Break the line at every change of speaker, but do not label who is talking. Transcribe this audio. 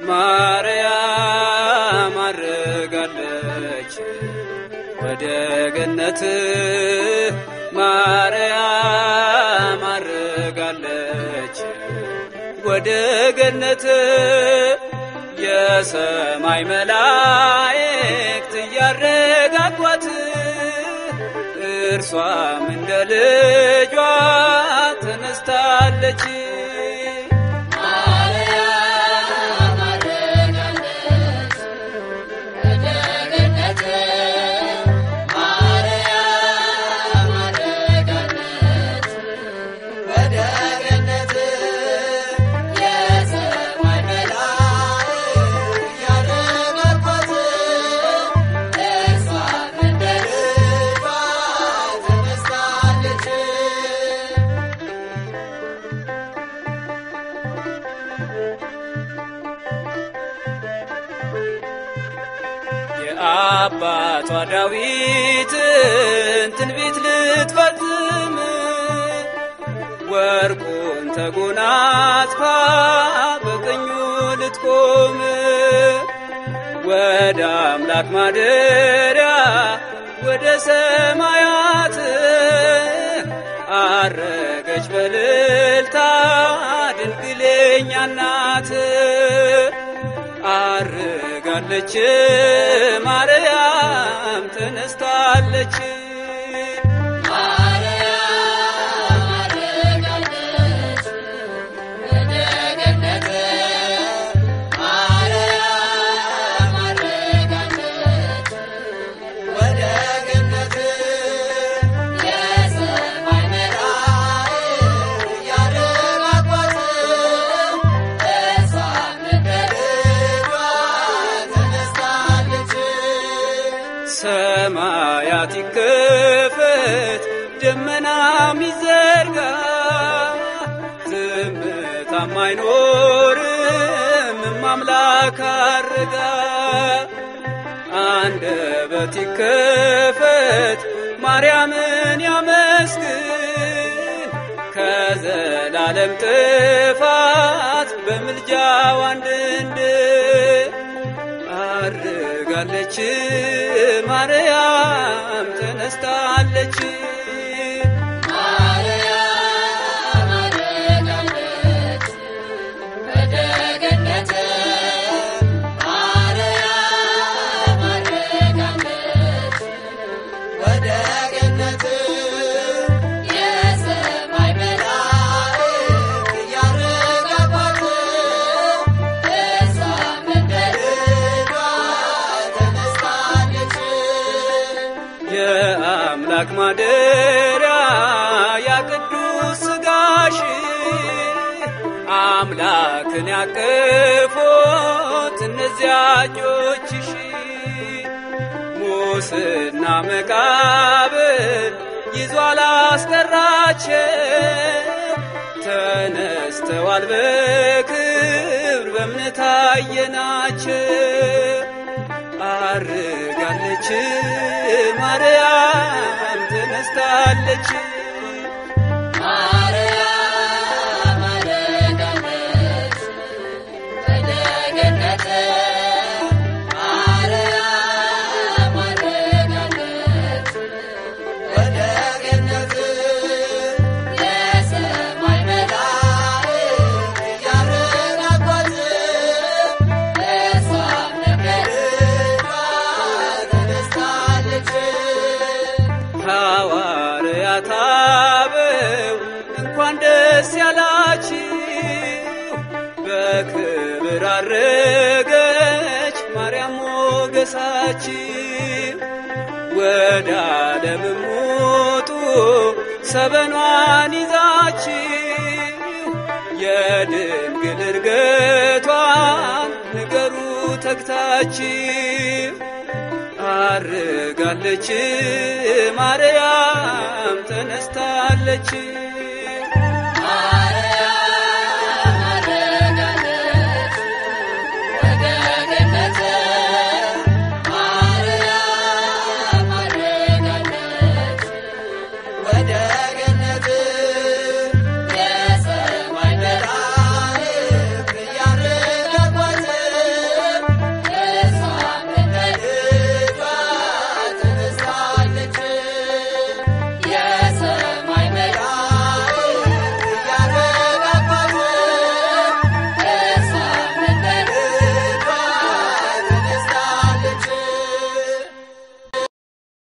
ማርያም አርጋለች ወደ ገነት ማርያም አርጋለች ወደ ገነት የሰማይ መላእክት እያረጋጓት እርሷም እንደ ልጇ ተነስታለች።
ማርያም አረጋለች ወደ ገነት ማርያም አረጋለች ወደ ገነት የሰማይ መላእክት እያረጋጓት እርሷም እንደ ልጇ ተነስታለች።
የአባቷ ዳዊትን ትንቢት ልትፈጽም ወርቁን ተጎናጽፋ በቀኙ ልትቆም ወደ አምላክ ማደሪያ ወደ ሰማያት አረገች በልልታ ድንግሌኛ ናት። አርጋለች ማርያም ተነስታለች።
ማርያም አረጋለች ወደ ገነት ማርያም አረጋለች ወደ ገነት የሰማይ መላእክት እያረጋጓት እርሷም እንደ ልጇ ተነስታለች።
ሰማያት ይከፈት ደመናም ይዘርጋ ዝምታም አይኖርም ማምላክ አርጋ አንደበት ይከፈት ማርያምን ያመስግን ከዘላለም ጥፋት በምልጃው አንድንድን አርጋለች ማርያም ተነስታለች።
ማርያም አረጋለች ወደ ገነት ማርያም አረጋለች ወደ ገነት የሰማይ መላእክት እያረጋጓት እርሷም እንደ ልጇ ተነስታለች።
የአምላክ ማደሪያ ያቅዱስ ሥጋሽ አምላክን ያቀፎት እነዚያ እጆችሽ ሙስና መቃብር ይዞ አላስቀራቸው ተነስተዋል በክብር በእምነት አየናቸው። አርጋለች ማርያም ተነስታለች።
ማርያም አረጋለች ወደ ገነት ማርያም አረጋለች ወደ ገነት የሰማይ መላእክት እያረጋጓት እርሷም እንደ ልጇ ተነስታለች።
ሐዋርያት አበው እንኳን ደስ ያላችሁ በክብር አረገች ማርያም ሞገሳችሁ ወደ ዓለምም ውጡ ሰበኗን ይዛችሁ የድንግል እርገቷን ንገሩ ተግታችሁ አርጋለች ማርያም ተነስታለች።